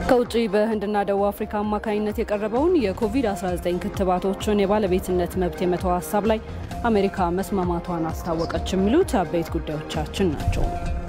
ከውጭ በህንድና ደቡብ አፍሪካ አማካኝነት የቀረበውን የኮቪድ-19 ክትባቶችን የባለቤትነት መብት የመተው ሀሳብ ላይ አሜሪካ መስማማቷን አስታወቀች። የሚሉት አበይት ጉዳዮቻችን ናቸው።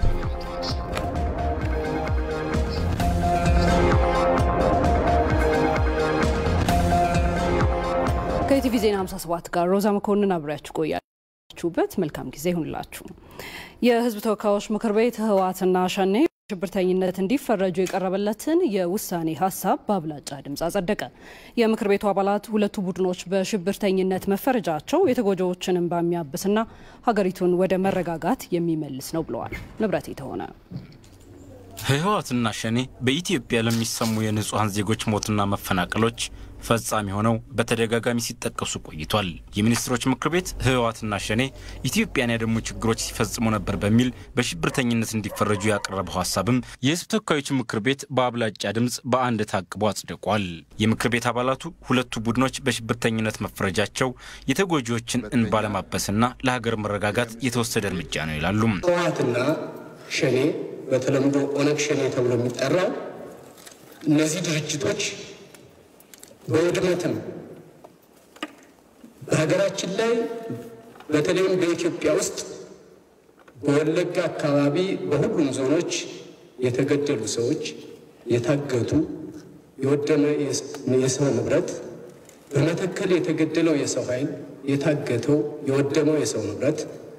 ከኢቲቪ ዜና 57 ጋር ሮዛ መኮንን አብሬያችሁ ቆያችሁበት። መልካም ጊዜ ይሁንላችሁ። የህዝብ ተወካዮች ምክር ቤት ህወሓትና ሸኔ ሽብርተኝነት እንዲፈረጁ የቀረበለትን የውሳኔ ሀሳብ በአብላጫ ድምፅ አጸደቀ። የምክር ቤቱ አባላት ሁለቱ ቡድኖች በሽብርተኝነት መፈረጃቸው የተጎጂዎችን እንባ የሚያብስና ሀገሪቱን ወደ መረጋጋት የሚመልስ ነው ብለዋል። ንብረት የተሆነ ህወሓትና ሸኔ በኢትዮጵያ ለሚሰሙ የንጹሐን ዜጎች ሞትና መፈናቀሎች ፈጻሚ ሆነው በተደጋጋሚ ሲጠቀሱ ቆይቷል። የሚኒስትሮች ምክር ቤት ህወሓትና ሸኔ ኢትዮጵያን ያደሙ ችግሮች ሲፈጽሙ ነበር በሚል በሽብርተኝነት እንዲፈረጁ ያቀረበው ሀሳብም የህዝብ ተወካዮች ምክር ቤት በአብላጫ ድምፅ በአንድ ታቅቦ አጽድቋል። የምክር ቤት አባላቱ ሁለቱ ቡድኖች በሽብርተኝነት መፈረጃቸው የተጎጂዎችን እንባ ለማበስና ለሀገር መረጋጋት የተወሰደ እርምጃ ነው ይላሉ። ህወሓትና ሸኔ በተለምዶ ኦነግ ሸኔ ተብሎ የሚጠራው እነዚህ ድርጅቶች በውድመትም በሀገራችን ላይ በተለይም በኢትዮጵያ ውስጥ በወለጋ አካባቢ በሁሉም ዞኖች የተገደሉ ሰዎች፣ የታገቱ፣ የወደመ የሰው ንብረት፣ በመተከል የተገደለው የሰው ኃይል፣ የታገተው፣ የወደመው የሰው ንብረት፣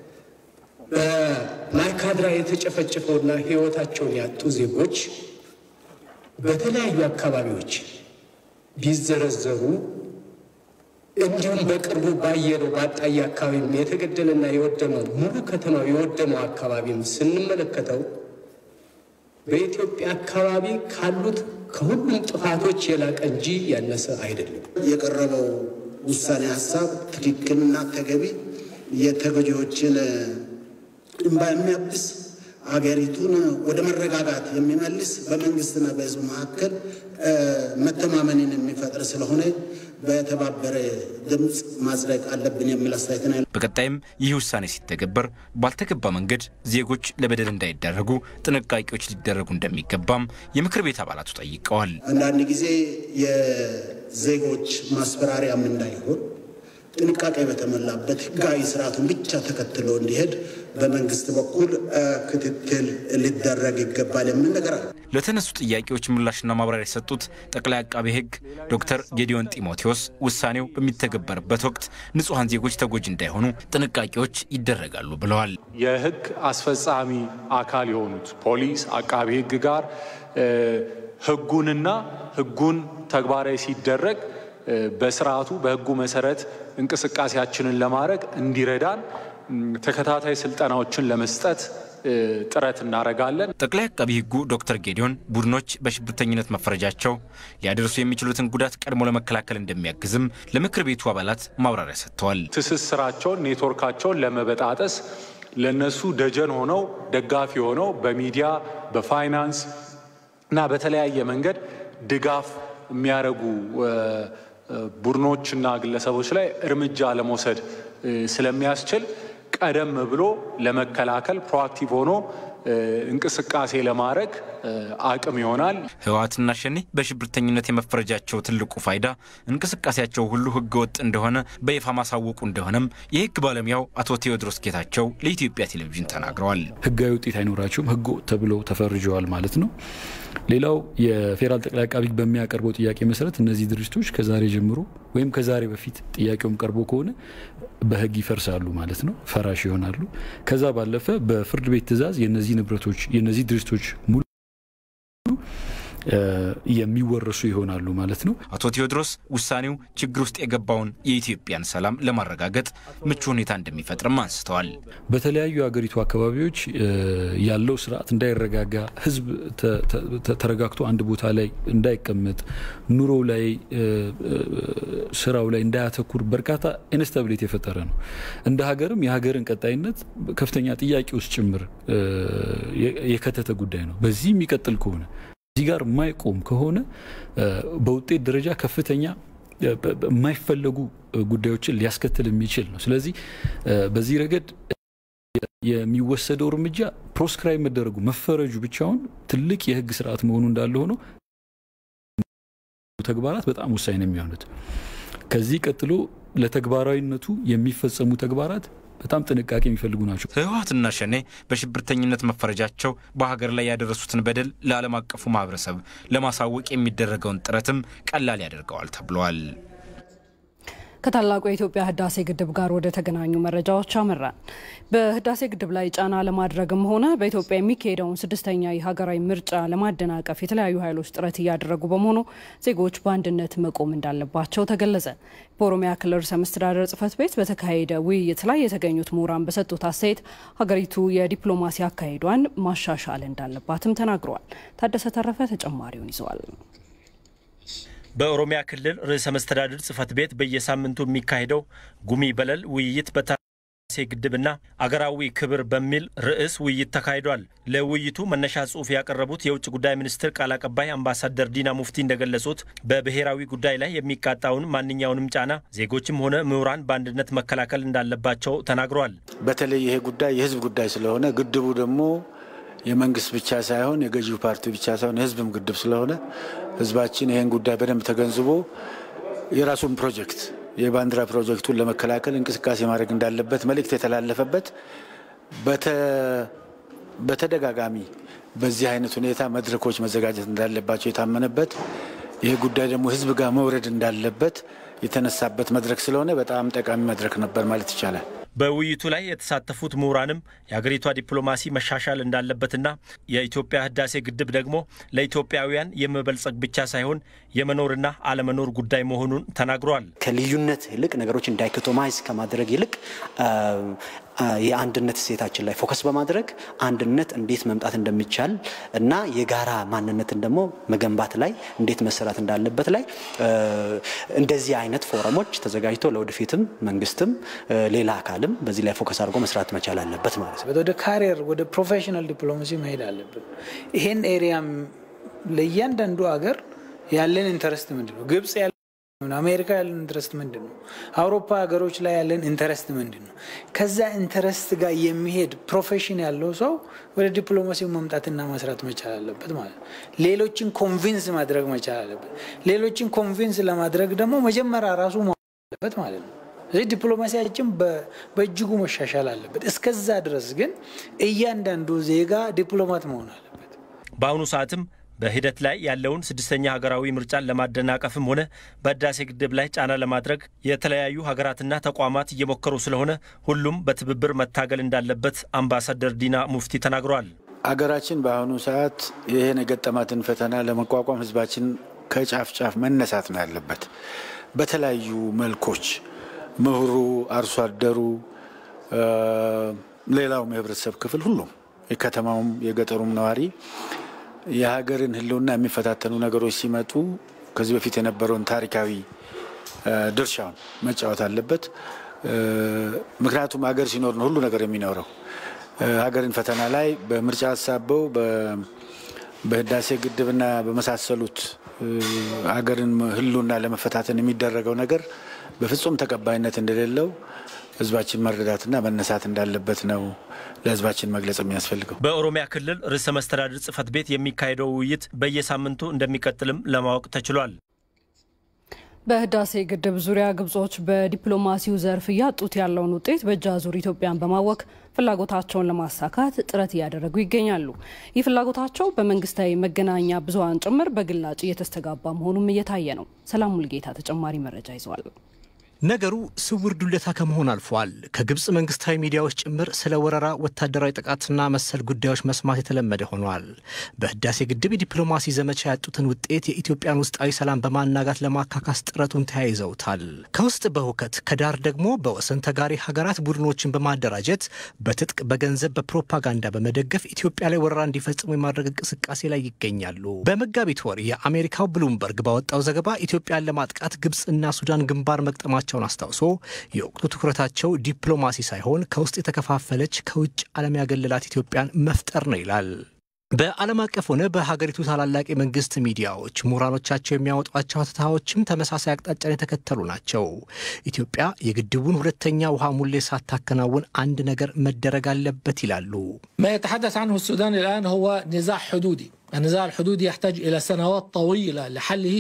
በማይካድራ የተጨፈጨፈውና ህይወታቸውን ያጡ ዜጎች በተለያዩ አካባቢዎች ቢዘረዘሩ እንዲሁም በቅርቡ ባየነው በአጣዬ አካባቢም የተገደለና የወደመው ሙሉ ከተማው የወደመው አካባቢም ስንመለከተው በኢትዮጵያ አካባቢ ካሉት ከሁሉም ጥፋቶች የላቀ እንጂ ያነሰ አይደለም። የቀረበው ውሳኔ ሀሳብ ትክክልና ተገቢ የተጎጂዎችን እንባ የሚያብስ ሀገሪቱን ወደ መረጋጋት የሚመልስ በመንግስትና በህዝብ መካከል መተማመንን የሚፈጥር ስለሆነ በተባበረ ድምፅ ማጽደቅ አለብን የሚል አስተያየት ነው። በቀጣይም ይህ ውሳኔ ሲተገበር ባልተገባ መንገድ ዜጎች ለበደል እንዳይዳረጉ ጥንቃቄዎች ሊደረጉ እንደሚገባም የምክር ቤት አባላቱ ጠይቀዋል። አንዳንድ ጊዜ የዜጎች ማስፈራሪያም እንዳይሆን ጥንቃቄ በተሞላበት ህጋዊ ስርዓቱን ብቻ ተከትሎ እንዲሄድ በመንግስት በኩል ክትትል ሊደረግ ይገባል የሚል ነገር አለ። ለተነሱ ጥያቄዎች ምላሽና ማብራሪያ የሰጡት ጠቅላይ አቃቤ ሕግ ዶክተር ጌዲዮን ጢሞቴዎስ ውሳኔው በሚተገበርበት ወቅት ንጹሐን ዜጎች ተጎጂ እንዳይሆኑ ጥንቃቄዎች ይደረጋሉ ብለዋል። የህግ አስፈጻሚ አካል የሆኑት ፖሊስ፣ አቃቤ ሕግ ጋር ህጉንና ህጉን ተግባራዊ ሲደረግ በስርዓቱ በህጉ መሰረት እንቅስቃሴያችንን ለማድረግ እንዲረዳን ተከታታይ ስልጠናዎችን ለመስጠት ጥረት እናደርጋለን። ጠቅላይ አቃቢ ህጉ ዶክተር ጌዲዮን ቡድኖች በሽብርተኝነት መፈረጃቸው ሊያደርሱ የሚችሉትን ጉዳት ቀድሞ ለመከላከል እንደሚያግዝም ለምክር ቤቱ አባላት ማብራሪያ ሰጥተዋል። ትስስራቸውን፣ ኔትወርካቸውን ለመበጣጠስ ለነሱ ደጀን ሆነው ደጋፊ ሆነው በሚዲያ በፋይናንስ እና በተለያየ መንገድ ድጋፍ የሚያደርጉ ቡድኖችና ግለሰቦች ላይ እርምጃ ለመውሰድ ስለሚያስችል ቀደም ብሎ ለመከላከል ፕሮአክቲቭ ሆኖ እንቅስቃሴ ለማድረግ አቅም ይሆናል። ህወሓትና ሸኔ በሽብርተኝነት የመፈረጃቸው ትልቁ ፋይዳ እንቅስቃሴያቸው ሁሉ ህገ ወጥ እንደሆነ በይፋ ማሳወቁ እንደሆነም የህግ ባለሙያው አቶ ቴዎድሮስ ጌታቸው ለኢትዮጵያ ቴሌቪዥን ተናግረዋል። ህጋዊ ውጤት አይኖራቸውም፣ ህገ ወጥ ተብለው ተፈርጀዋል ማለት ነው። ሌላው የፌዴራል ጠቅላይ አቃቢ በሚያቀርበው ጥያቄ መሰረት እነዚህ ድርጅቶች ከዛሬ ጀምሮ ወይም ከዛሬ በፊት ጥያቄውም ቀርቦ ከሆነ በህግ ይፈርሳሉ ማለት ነው፣ ፈራሽ ይሆናሉ። ከዛ ባለፈ በፍርድ ቤት ትዕዛዝ የነዚህ ንብረቶች የነዚህ ድርጅቶች ሙሉ የሚወረሱ ይሆናሉ ማለት ነው። አቶ ቴዎድሮስ ውሳኔው ችግር ውስጥ የገባውን የኢትዮጵያን ሰላም ለማረጋገጥ ምቹ ሁኔታ እንደሚፈጥርም አንስተዋል። በተለያዩ የሀገሪቱ አካባቢዎች ያለው ስርዓት እንዳይረጋጋ፣ ህዝብ ተረጋግቶ አንድ ቦታ ላይ እንዳይቀመጥ፣ ኑሮ ላይ ስራው ላይ እንዳያተኩር በርካታ ኢንስታቢሊቲ የፈጠረ ነው። እንደ ሀገርም የሀገርን ቀጣይነት ከፍተኛ ጥያቄ ውስጥ ጭምር የከተተ ጉዳይ ነው። በዚህ የሚቀጥል ከሆነ እዚህ ጋር የማይቆም ከሆነ በውጤት ደረጃ ከፍተኛ የማይፈለጉ ጉዳዮችን ሊያስከትል የሚችል ነው። ስለዚህ በዚህ ረገድ የሚወሰደው እርምጃ ፕሮስክራይብ መደረጉ መፈረጁ ብቻውን ትልቅ የህግ ስርዓት መሆኑ እንዳለ ሆኖ ተግባራት በጣም ወሳኝ ነው የሚሆኑት። ከዚህ ቀጥሎ ለተግባራዊነቱ የሚፈጸሙ ተግባራት በጣም ጥንቃቄ የሚፈልጉ ናቸው። ህወሓትና ሸኔ በሽብርተኝነት መፈረጃቸው በሀገር ላይ ያደረሱትን በደል ለዓለም አቀፉ ማህበረሰብ ለማሳወቅ የሚደረገውን ጥረትም ቀላል ያደርገዋል ተብሏል። ከታላቁ የኢትዮጵያ ህዳሴ ግድብ ጋር ወደ ተገናኙ መረጃዎች አመራን። በህዳሴ ግድብ ላይ ጫና ለማድረግም ሆነ በኢትዮጵያ የሚካሄደውን ስድስተኛ የሀገራዊ ምርጫ ለማደናቀፍ የተለያዩ ኃይሎች ጥረት እያደረጉ በመሆኑ ዜጎች በአንድነት መቆም እንዳለባቸው ተገለጸ። በኦሮሚያ ክልል ርዕሰ መስተዳደር ጽሕፈት ቤት በተካሄደ ውይይት ላይ የተገኙት ምሁራን በሰጡት አስተያየት ሀገሪቱ የዲፕሎማሲ አካሄዷን ማሻሻል እንዳለባትም ተናግረዋል። ታደሰ ተረፈ ተጨማሪውን ይዘዋል። በኦሮሚያ ክልል ርዕሰ መስተዳድር ጽሕፈት ቤት በየሳምንቱ የሚካሄደው ጉሚ በለል ውይይት በህዳሴ ግድብና አገራዊ ክብር በሚል ርዕስ ውይይት ተካሂዷል። ለውይይቱ መነሻ ጽሑፍ ያቀረቡት የውጭ ጉዳይ ሚኒስትር ቃል አቀባይ አምባሳደር ዲና ሙፍቲ እንደገለጹት በብሔራዊ ጉዳይ ላይ የሚቃጣውን ማንኛውንም ጫና ዜጎችም ሆነ ምሁራን በአንድነት መከላከል እንዳለባቸው ተናግረዋል። በተለይ ይሄ ጉዳይ የህዝብ ጉዳይ ስለሆነ ግድቡ ደግሞ የመንግስት ብቻ ሳይሆን የገዢው ፓርቲ ብቻ ሳይሆን የህዝብም ግድብ ስለሆነ ህዝባችን ይህን ጉዳይ በደንብ ተገንዝቦ የራሱን ፕሮጀክት የባንዲራ ፕሮጀክቱን ለመከላከል እንቅስቃሴ ማድረግ እንዳለበት መልእክት የተላለፈበት በተደጋጋሚ በዚህ አይነት ሁኔታ መድረኮች መዘጋጀት እንዳለባቸው የታመነበት ይህ ጉዳይ ደግሞ ህዝብ ጋር መውረድ እንዳለበት የተነሳበት መድረክ ስለሆነ በጣም ጠቃሚ መድረክ ነበር ማለት ይቻላል። በውይይቱ ላይ የተሳተፉት ምሁራንም የሀገሪቷ ዲፕሎማሲ መሻሻል እንዳለበትና የኢትዮጵያ ህዳሴ ግድብ ደግሞ ለኢትዮጵያውያን የመበልጸግ ብቻ ሳይሆን የመኖርና አለመኖር ጉዳይ መሆኑን ተናግሯል። ከልዩነት ይልቅ ነገሮችን ዳይኮቶማይዝ ከማድረግ ይልቅ የአንድነት እሴታችን ላይ ፎከስ በማድረግ አንድነት እንዴት መምጣት እንደሚቻል እና የጋራ ማንነትን ደግሞ መገንባት ላይ እንዴት መሰራት እንዳለበት ላይ እንደዚህ አይነት ፎረሞች ተዘጋጅቶ ለወደፊትም መንግስትም ሌላ አካልም በዚህ ላይ ፎከስ አድርጎ መስራት መቻል አለበት ማለት ነው። ወደ ካሪየር ወደ ፕሮፌሽናል ዲፕሎማሲ መሄድ አለብን። ይሄን ኤሪያም ለእያንዳንዱ ሀገር ያለን ኢንተረስት ምንድን ነው? ግብጽ አሜሪካ ያለን ኢንተረስት ምንድን ነው? አውሮፓ ሀገሮች ላይ ያለን ኢንተረስት ምንድን ነው? ከዛ ኢንተረስት ጋር የሚሄድ ፕሮፌሽን ያለው ሰው ወደ ዲፕሎማሲው መምጣትና መስራት መቻል አለበት ማለት ነው። ሌሎችን ኮንቪንስ ማድረግ መቻል አለበት። ሌሎችን ኮንቪንስ ለማድረግ ደግሞ መጀመሪያ ራሱ አለበት ማለት ነው። ስለዚህ ዲፕሎማሲያችን በእጅጉ መሻሻል አለበት። እስከዛ ድረስ ግን እያንዳንዱ ዜጋ ዲፕሎማት መሆን አለበት። በአሁኑ ሰዓትም በሂደት ላይ ያለውን ስድስተኛ ሀገራዊ ምርጫን ለማደናቀፍም ሆነ በህዳሴ ግድብ ላይ ጫና ለማድረግ የተለያዩ ሀገራትና ተቋማት እየሞከሩ ስለሆነ ሁሉም በትብብር መታገል እንዳለበት አምባሳደር ዲና ሙፍቲ ተናግረዋል። አገራችን በአሁኑ ሰዓት ይህን የገጠማትን ፈተና ለመቋቋም ህዝባችን ከጫፍ ጫፍ መነሳት ነው ያለበት። በተለያዩ መልኮች ምሁሩ፣ አርሶ አደሩ፣ ሌላውም የህብረተሰብ ክፍል ሁሉም የከተማውም የገጠሩም ነዋሪ የሀገርን ህልውና የሚፈታተኑ ነገሮች ሲመጡ ከዚህ በፊት የነበረውን ታሪካዊ ድርሻውን መጫወት አለበት። ምክንያቱም ሀገር ሲኖር ነው ሁሉ ነገር የሚኖረው። ሀገርን ፈተና ላይ በምርጫ አሳበው በህዳሴ ግድብና በመሳሰሉት ሀገርን ህልውና ለመፈታተን የሚደረገው ነገር በፍጹም ተቀባይነት እንደሌለው ህዝባችን መረዳትና መነሳት እንዳለበት ነው ለህዝባችን መግለጽ የሚያስፈልገው። በኦሮሚያ ክልል ርዕሰ መስተዳድር ጽሕፈት ቤት የሚካሄደው ውይይት በየሳምንቱ እንደሚቀጥልም ለማወቅ ተችሏል። በህዳሴ ግድብ ዙሪያ ግብጾች በዲፕሎማሲው ዘርፍ እያጡት ያለውን ውጤት በእጅ አዙር ኢትዮጵያን በማወክ ፍላጎታቸውን ለማሳካት ጥረት እያደረጉ ይገኛሉ። ይህ ፍላጎታቸው በመንግስታዊ መገናኛ ብዙኃን ጭምር በግላጭ እየተስተጋባ መሆኑም እየታየ ነው። ሰላም ሙልጌታ ተጨማሪ መረጃ ይዘዋል። ነገሩ ስውር ዱለታ ከመሆን አልፏል። ከግብፅ መንግስታዊ ሚዲያዎች ጭምር ስለ ወረራ፣ ወታደራዊ ጥቃትና መሰል ጉዳዮች መስማት የተለመደ ሆኗል። በህዳሴ ግድብ የዲፕሎማሲ ዘመቻ ያጡትን ውጤት የኢትዮጵያን ውስጣዊ ሰላም በማናጋት ለማካካስ ጥረቱን ተያይዘውታል። ከውስጥ በሁከት ከዳር ደግሞ በወሰን ተጋሪ ሀገራት ቡድኖችን በማደራጀት በትጥቅ በገንዘብ፣ በፕሮፓጋንዳ በመደገፍ ኢትዮጵያ ላይ ወረራ እንዲፈጽሙ የማድረግ እንቅስቃሴ ላይ ይገኛሉ። በመጋቢት ወር የአሜሪካው ብሉምበርግ ባወጣው ዘገባ ኢትዮጵያን ለማጥቃት ግብፅና ሱዳን ግንባር መቅጠማቸው መሆናቸውን አስታውሶ የወቅቱ ትኩረታቸው ዲፕሎማሲ ሳይሆን ከውስጥ የተከፋፈለች ከውጭ ዓለም ያገለላት ኢትዮጵያን መፍጠር ነው ይላል። በዓለም አቀፍ ሆነ በሀገሪቱ ታላላቅ የመንግስት ሚዲያዎች ምሁራኖቻቸው የሚያወጧቸው ሀተታዎችም ተመሳሳይ አቅጣጫን የተከተሉ ናቸው። ኢትዮጵያ የግድቡን ሁለተኛ ውሃ ሙሌ ሳታከናውን አንድ ነገር መደረግ አለበት ይላሉ። ما يتحدث عنه السودان الآن هو نزاع حدودي النزاع الحدودي يحتاج إلى سنوات طويلة لحله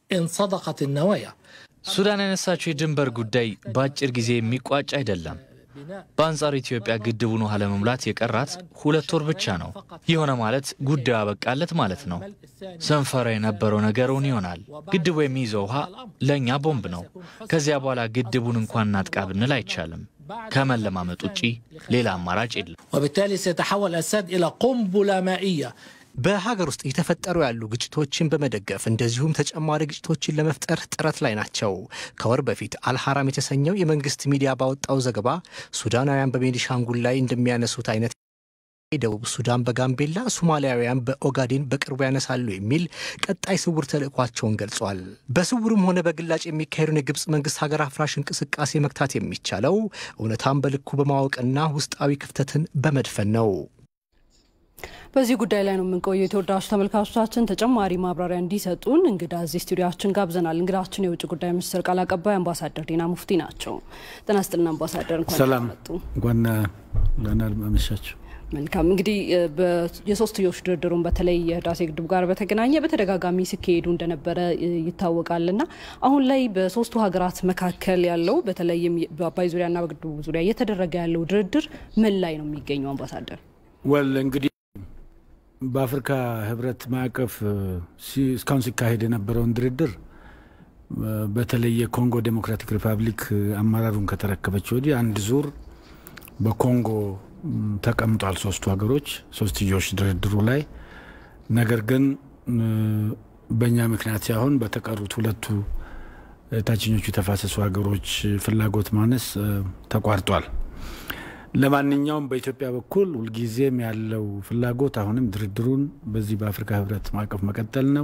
إن صدقت النوايا ሱዳን ያነሳችው የድንበር ጉዳይ በአጭር ጊዜ የሚቋጭ አይደለም። በአንጻሩ ኢትዮጵያ ግድቡን ውሃ ለመሙላት የቀራት ሁለት ወር ብቻ ነው። የሆነ ማለት ጉዳዩ አበቃለት ማለት ነው። ስንፈራ የነበረው ነገር እውን ይሆናል። ግድቡ የሚይዘው ውሃ ለእኛ ቦምብ ነው። ከዚያ በኋላ ግድቡን እንኳን እናጥቃ ብንል አይቻልም። ከመለማመጥ ውጪ ሌላ አማራጭ የለም። وبالتالي سيتحول السد إلى قنبلة مائية በሀገር ውስጥ እየተፈጠሩ ያሉ ግጭቶችን በመደገፍ እንደዚሁም ተጨማሪ ግጭቶችን ለመፍጠር ጥረት ላይ ናቸው። ከወር በፊት አልሐራም የተሰኘው የመንግስት ሚዲያ ባወጣው ዘገባ ሱዳናውያን በቤኒሻንጉል ላይ እንደሚያነሱት አይነት ደቡብ ሱዳን በጋምቤላ ሶማሊያውያን በኦጋዴን በቅርቡ ያነሳሉ የሚል ቀጣይ ስውር ተልእኳቸውን ገልጿል። በስውርም ሆነ በግላጭ የሚካሄዱን የግብፅ መንግስት ሀገር አፍራሽ እንቅስቃሴ መግታት የሚቻለው እውነታን በልኩ በማወቅና ውስጣዊ ክፍተትን በመድፈን ነው። በዚህ ጉዳይ ላይ ነው የምንቆየው። የተወዳጁ ተመልካቾቻችን ተጨማሪ ማብራሪያ እንዲሰጡን እንግዳ እዚህ ስቱዲያችን ጋብዘናል። እንግዳችን የውጭ ጉዳይ ሚኒስትር ቃል አቀባይ አምባሳደር ዲና ሙፍቲ ናቸው። ጤና ይስጥልን አምባሳደር፣ እንኳን ሰላም መጡ። እንኳን ደህና አመሻችሁ። መልካም እንግዲህ የሶስትዮሽ ድርድሩን በተለይ የህዳሴ ግድብ ጋር በተገናኘ በተደጋጋሚ ሲካሄዱ እንደነበረ ይታወቃልና አሁን ላይ በሶስቱ ሀገራት መካከል ያለው በተለይም በአባይ ዙሪያና በግድቡ ዙሪያ እየተደረገ ያለው ድርድር ምን ላይ ነው የሚገኘው አምባሳደር? ወል እንግዲህ በአፍሪካ ህብረት ማዕቀፍ እስካሁን ሲካሄድ የነበረውን ድርድር በተለይ የኮንጎ ዴሞክራቲክ ሪፐብሊክ አመራሩን ከተረከበች ወዲህ አንድ ዙር በኮንጎ ተቀምጧል። ሶስቱ ሀገሮች ሶስትዮሽ ድርድሩ ላይ ነገር ግን በእኛ ምክንያት ሳይሆን በተቀሩት ሁለቱ ታችኞቹ የተፋሰሱ ሀገሮች ፍላጎት ማነስ ተቋርጧል። ለማንኛውም በኢትዮጵያ በኩል ሁልጊዜም ያለው ፍላጎት አሁንም ድርድሩን በዚህ በአፍሪካ ህብረት ማዕቀፍ መቀጠል ነው።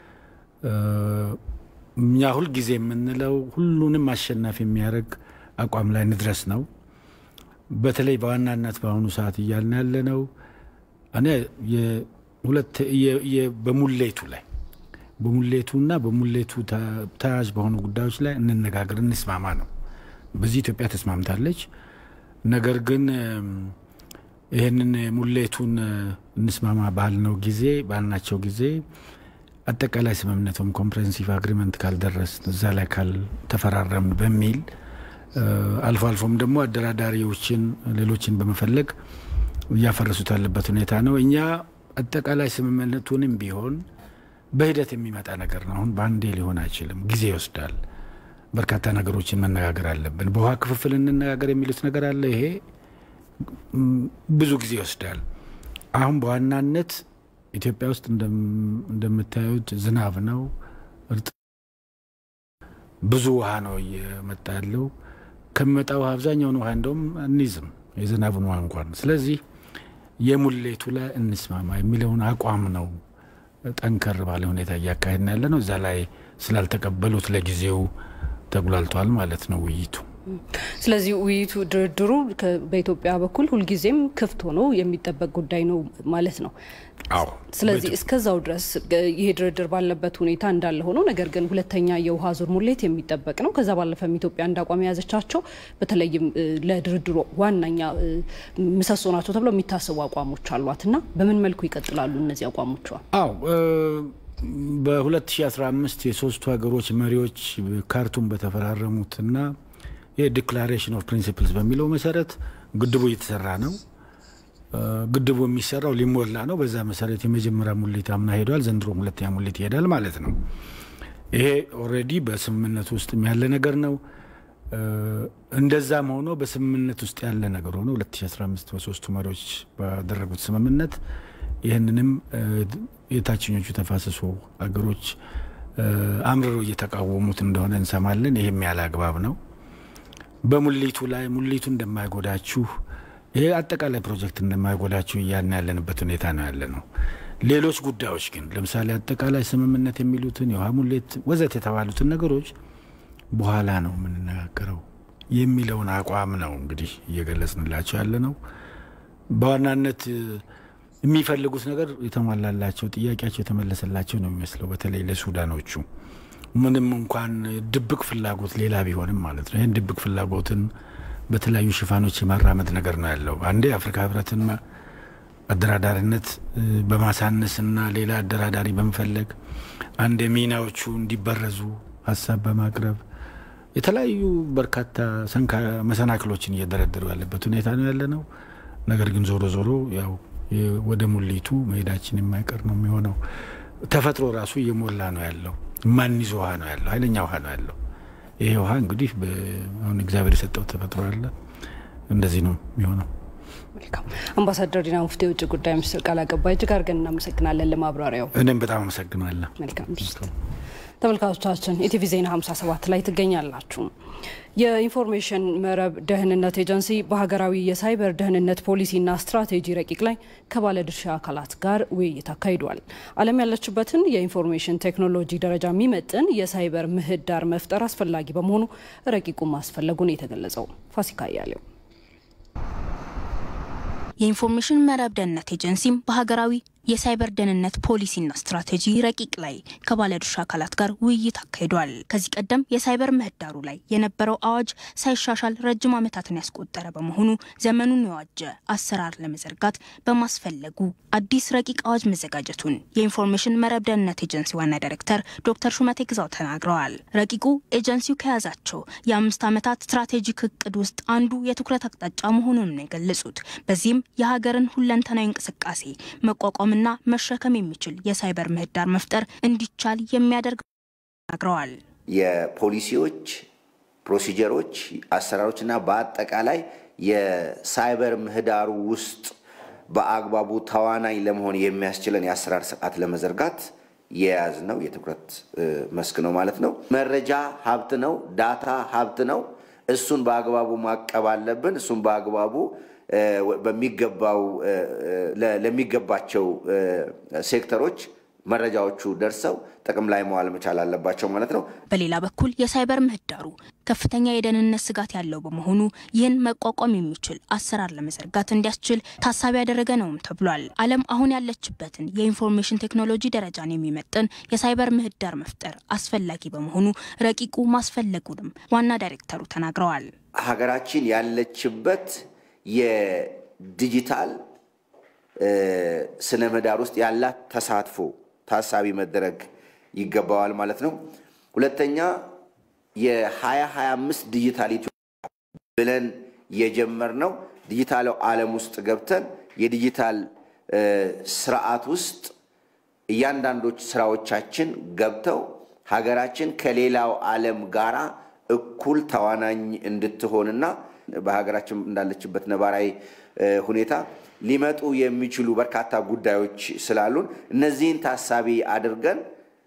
እኛ ሁልጊዜ የምንለው ሁሉንም አሸናፊ የሚያደርግ አቋም ላይ እንድረስ ነው። በተለይ በዋናነት በአሁኑ ሰዓት እያልን ያለ ነው እኔ ሁለት በሙሌቱ ላይ በሙሌቱና በሙሌቱ ተያያዥ በሆኑ ጉዳዮች ላይ እንነጋገር፣ እንስማማ ነው። በዚህ ኢትዮጵያ ተስማምታለች። ነገር ግን ይህንን ሙሌቱን እንስማማ ባልነው ጊዜ ባልናቸው ጊዜ አጠቃላይ ስምምነቱም ኮምፕሬንሲቭ አግሪመንት ካልደረስ እዛ ላይ ካልተፈራረምን በሚል አልፎ አልፎም ደግሞ አደራዳሪዎችን ሌሎችን በመፈለግ እያፈረሱት ያለበት ሁኔታ ነው። እኛ አጠቃላይ ስምምነቱንም ቢሆን በሂደት የሚመጣ ነገር ነው። አሁን በአንዴ ሊሆን አይችልም፣ ጊዜ ይወስዳል። በርካታ ነገሮችን መነጋገር አለብን። በውሃ ክፍፍል እንነጋገር የሚሉት ነገር አለ። ይሄ ብዙ ጊዜ ይወስዳል። አሁን በዋናነት ኢትዮጵያ ውስጥ እንደምታዩት ዝናብ ነው፣ ብዙ ውሃ ነው እየመጣ ያለው። ከሚመጣ ውሃ አብዛኛውን ውሃ እንደውም እንይዝም የዝናቡን ውሃ እንኳን። ስለዚህ የሙሌቱ ላይ እንስማማ የሚለውን አቋም ነው ጠንከር ባለ ሁኔታ እያካሄድን ያለ ነው። እዛ ላይ ስላልተቀበሉት ለጊዜው ተጉላልቷል ማለት ነው ውይይቱ። ስለዚህ ውይይቱ ድርድሩ በኢትዮጵያ በኩል ሁልጊዜም ክፍት ሆኖ የሚጠበቅ ጉዳይ ነው ማለት ነው። አዎ። ስለዚህ እስከዛው ድረስ ይሄ ድርድር ባለበት ሁኔታ እንዳለ ሆኖ ነገር ግን ሁለተኛ የውሃ ዙር ሙሌት የሚጠበቅ ነው። ከዛ ባለፈም ኢትዮጵያ እንደ አቋም የያዘቻቸው በተለይም ለድርድሩ ዋነኛ ምሰሶ ናቸው ተብለው የሚታሰቡ አቋሞች አሏት እና በምን መልኩ ይቀጥላሉ እነዚህ አቋሞቿ? አዎ በ2015 የሶስቱ ሀገሮች መሪዎች ካርቱም በተፈራረሙትና የዲክላሬሽን ኦፍ ፕሪንሲፕልስ በሚለው መሰረት ግድቡ እየተሰራ ነው። ግድቡ የሚሰራው ሊሞላ ነው። በዛ መሰረት የመጀመሪያ ሙሌት አምና ሄዷል። ዘንድሮም ሁለተኛ ሙሌት ይሄዳል ማለት ነው። ይሄ ኦልሬዲ በስምምነት ውስጥ ያለ ነገር ነው። እንደዛም ሆኖ በስምምነት ውስጥ ያለ ነገር ሆኖ 2015 በሶስቱ መሪዎች ባደረጉት ስምምነት ይህንንም የታችኞቹ ተፋሰሱ ሀገሮች አምርረው እየተቃወሙት እንደሆነ እንሰማለን። ይህም ያለ አግባብ ነው። በሙሊቱ ላይ ሙሊቱ እንደማይጎዳችሁ ይሄ አጠቃላይ ፕሮጀክት እንደማይጎዳችሁ እያልን ያለንበት ሁኔታ ነው ያለ ነው። ሌሎች ጉዳዮች ግን ለምሳሌ አጠቃላይ ስምምነት የሚሉትን የውሃ ሙሌት ወዘት የተባሉትን ነገሮች በኋላ ነው የምንነጋገረው የሚለውን አቋም ነው እንግዲህ እየገለጽንላቸው ያለ ነው። በዋናነት የሚፈልጉት ነገር የተሟላላቸው ጥያቄያቸው የተመለሰላቸው ነው የሚመስለው። በተለይ ለሱዳኖቹ ምንም እንኳን ድብቅ ፍላጎት ሌላ ቢሆንም ማለት ነው። ይህን ድብቅ ፍላጎትን በተለያዩ ሽፋኖች የማራመድ ነገር ነው ያለው። አንዴ የአፍሪካ ህብረትን አደራዳሪነት በማሳነስና ሌላ አደራዳሪ በመፈለግ አንድ የሚናዎቹ እንዲበረዙ ሀሳብ በማቅረብ የተለያዩ በርካታ መሰናክሎችን እየደረደሩ ያለበት ሁኔታ ነው ያለ ነው። ነገር ግን ዞሮ ዞሮ ያው ወደ ሙሊቱ መሄዳችን የማይቀር ነው የሚሆነው። ተፈጥሮ ራሱ እየሞላ ነው ያለው። ማንይዞ ውሃ ነው ያለው፣ ኃይለኛ ውሃ ነው ያለው። ይሄ ውሃ እንግዲህ አሁን እግዚአብሔር የሰጠው ተፈጥሮ አለ። እንደዚህ ነው የሚሆነው። መልካም አምባሳደር ዲና ሙፍቲ የውጭ ጉዳይ ሚኒስትር ቃል አቀባይ እጅግ አድርገን እናመሰግናለን ለማብራሪያው። እኔም በጣም አመሰግናለሁ። መልካም ተመልካቾቻችን ኢቲቪ ዜና 57 ላይ ትገኛላችሁ። የኢንፎርሜሽን መረብ ደህንነት ኤጀንሲ በሀገራዊ የሳይበር ደህንነት ፖሊሲና ስትራቴጂ ረቂቅ ላይ ከባለድርሻ አካላት ጋር ውይይት አካሂዷል። ዓለም ያለችበትን የኢንፎርሜሽን ቴክኖሎጂ ደረጃ የሚመጥን የሳይበር ምህዳር መፍጠር አስፈላጊ በመሆኑ ረቂቁ ማስፈለጉን የተገለጸው ፋሲካ እያሌው የኢንፎርሜሽን መረብ ደህንነት ኤጀንሲም በሀገራዊ የሳይበር ደህንነት ፖሊሲና ስትራቴጂ ረቂቅ ላይ ከባለድርሻ አካላት ጋር ውይይት አካሂዷል። ከዚህ ቀደም የሳይበር ምህዳሩ ላይ የነበረው አዋጅ ሳይሻሻል ረጅም ዓመታትን ያስቆጠረ በመሆኑ ዘመኑን የዋጀ አሰራር ለመዘርጋት በማስፈለጉ አዲስ ረቂቅ አዋጅ መዘጋጀቱን የኢንፎርሜሽን መረብ ደህንነት ኤጀንሲ ዋና ዳይሬክተር ዶክተር ሹመቴ ግዛው ተናግረዋል። ረቂቁ ኤጀንሲው ከያዛቸው የአምስት ዓመታት ስትራቴጂክ እቅድ ውስጥ አንዱ የትኩረት አቅጣጫ መሆኑን ነው የገለጹት። በዚህም የሀገርን ሁለንተናዊ እንቅስቃሴ መቋቋም ና መሸከም የሚችል የሳይበር ምህዳር መፍጠር እንዲቻል የሚያደርግ ተናግረዋል። የፖሊሲዎች፣ ፕሮሲጀሮች፣ አሰራሮችና በአጠቃላይ የሳይበር ምህዳሩ ውስጥ በአግባቡ ተዋናኝ ለመሆን የሚያስችለን የአሰራር ስርዓት ለመዘርጋት የያዝ ነው የትኩረት መስክ ነው ማለት ነው። መረጃ ሀብት ነው። ዳታ ሀብት ነው። እሱን በአግባቡ ማቀብ አለብን። እሱን በአግባቡ በሚገባው ለሚገባቸው ሴክተሮች መረጃዎቹ ደርሰው ጥቅም ላይ መዋል መቻል አለባቸው ማለት ነው። በሌላ በኩል የሳይበር ምህዳሩ ከፍተኛ የደህንነት ስጋት ያለው በመሆኑ ይህን መቋቋም የሚችል አሰራር ለመዘርጋት እንዲያስችል ታሳቢ ያደረገ ነውም ተብሏል። ዓለም አሁን ያለችበትን የኢንፎርሜሽን ቴክኖሎጂ ደረጃን የሚመጥን የሳይበር ምህዳር መፍጠር አስፈላጊ በመሆኑ ረቂቁ ማስፈለጉንም ዋና ዳይሬክተሩ ተናግረዋል። ሀገራችን ያለችበት የዲጂታል ስነ ምህዳር ውስጥ ያላት ተሳትፎ ታሳቢ መደረግ ይገባዋል ማለት ነው። ሁለተኛ የ2025 ዲጂታል ኢትዮጵያ ብለን የጀመርነው ዲጂታል ዓለም ውስጥ ገብተን የዲጂታል ስርዓት ውስጥ እያንዳንዶች ስራዎቻችን ገብተው ሀገራችን ከሌላው ዓለም ጋራ እኩል ተዋናኝ እንድትሆንና በሀገራችን እንዳለችበት ነባራዊ ሁኔታ ሊመጡ የሚችሉ በርካታ ጉዳዮች ስላሉን እነዚህን ታሳቢ አድርገን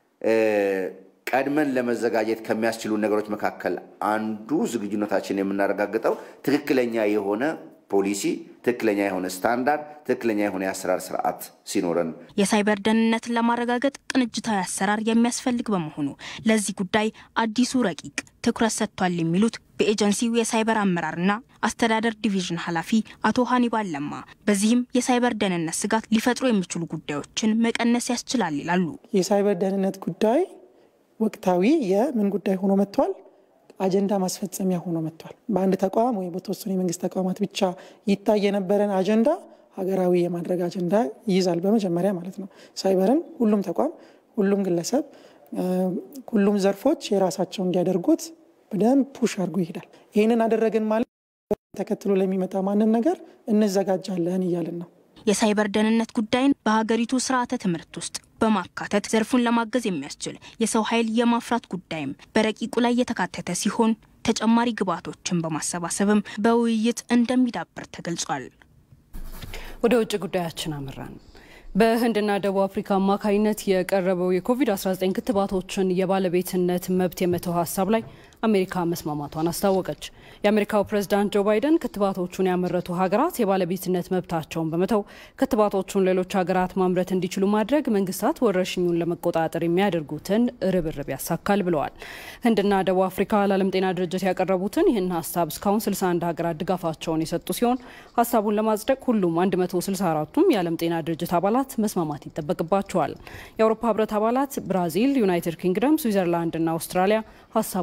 ቀድመን ለመዘጋጀት ከሚያስችሉ ነገሮች መካከል አንዱ ዝግጁነታችን የምናረጋግጠው ትክክለኛ የሆነ ፖሊሲ፣ ትክክለኛ የሆነ ስታንዳርድ፣ ትክክለኛ የሆነ የአሰራር ስርዓት ሲኖረን የሳይበር ደህንነትን ለማረጋገጥ ቅንጅታዊ አሰራር የሚያስፈልግ በመሆኑ ለዚህ ጉዳይ አዲሱ ረቂቅ ትኩረት ሰጥቷል የሚሉት በኤጀንሲው የሳይበር አመራርና አስተዳደር ዲቪዥን ኃላፊ አቶ ሀኒባል ለማ፣ በዚህም የሳይበር ደህንነት ስጋት ሊፈጥሩ የሚችሉ ጉዳዮችን መቀነስ ያስችላል ይላሉ። የሳይበር ደህንነት ጉዳይ ወቅታዊ የምን ጉዳይ ሆኖ መጥቷል? አጀንዳ ማስፈጸሚያ ሆኖ መጥቷል። በአንድ ተቋም ወይም በተወሰኑ የመንግስት ተቋማት ብቻ ይታይ የነበረን አጀንዳ ሀገራዊ የማድረግ አጀንዳ ይይዛል። በመጀመሪያ ማለት ነው። ሳይበርን ሁሉም ተቋም፣ ሁሉም ግለሰብ፣ ሁሉም ዘርፎች የራሳቸው እንዲያደርጉት በደንብ ፑሽ አድርጎ ይሄዳል። ይህንን አደረግን ማለት ተከትሎ ለሚመጣ ማንም ነገር እንዘጋጃለን እያልን ነው። የሳይበር ደህንነት ጉዳይን በሀገሪቱ ስርዓተ ትምህርት ውስጥ በማካተት ዘርፉን ለማገዝ የሚያስችል የሰው ኃይል የማፍራት ጉዳይም በረቂቁ ላይ የተካተተ ሲሆን ተጨማሪ ግብዓቶችን በማሰባሰብም በውይይት እንደሚዳበር ተገልጿል። ወደ ውጭ ጉዳያችን አመራን። በህንድና ደቡብ አፍሪካ አማካኝነት የቀረበው የኮቪድ-19 ክትባቶችን የባለቤትነት መብት የመተው ሀሳብ ላይ አሜሪካ መስማማቷን አስታወቀች። የአሜሪካው ፕሬዝዳንት ጆ ባይደን ክትባቶቹን ያመረቱ ሀገራት የባለቤትነት መብታቸውን በመተው ክትባቶቹን ሌሎች ሀገራት ማምረት እንዲችሉ ማድረግ መንግስታት ወረርሽኙን ለመቆጣጠር የሚያደርጉትን ርብርብ ያሳካል ብለዋል። ህንድና ደቡብ አፍሪካ ለዓለም ጤና ድርጅት ያቀረቡትን ይህን ሀሳብ እስካሁን 61 ሀገራት ድጋፋቸውን የሰጡ ሲሆን ሀሳቡን ለማጽደቅ ሁሉም 164ቱም የዓለም ጤና ድርጅት አባላት መስማማት ይጠበቅባቸዋል። የአውሮፓ ህብረት አባላት ብራዚል፣ ዩናይትድ ኪንግደም፣ ስዊዘርላንድና አውስትራሊያ ሀሳቡን ውድቅ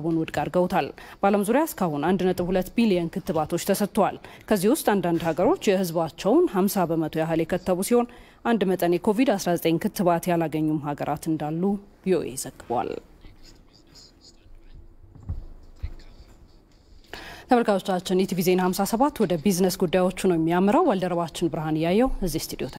አድርገውታል። በዓለም ዙሪያ እስካሁን 1.2 ቢሊዮን ክትባቶች ተሰጥተዋል። ከዚህ ውስጥ አንዳንድ ሀገሮች የህዝባቸውን 50 በመቶ ያህል የከተቡ ሲሆን አንድ መጠን የኮቪድ-19 ክትባት ያላገኙም ሀገራት እንዳሉ ቪኦኤ ዘግቧል። ተመልካቾቻችን ኢቲቪ ዜና 57 ወደ ቢዝነስ ጉዳዮቹ ነው የሚያምረው። ባልደረባችን ብርሃን እያየው እዚህ ስቱዲዮ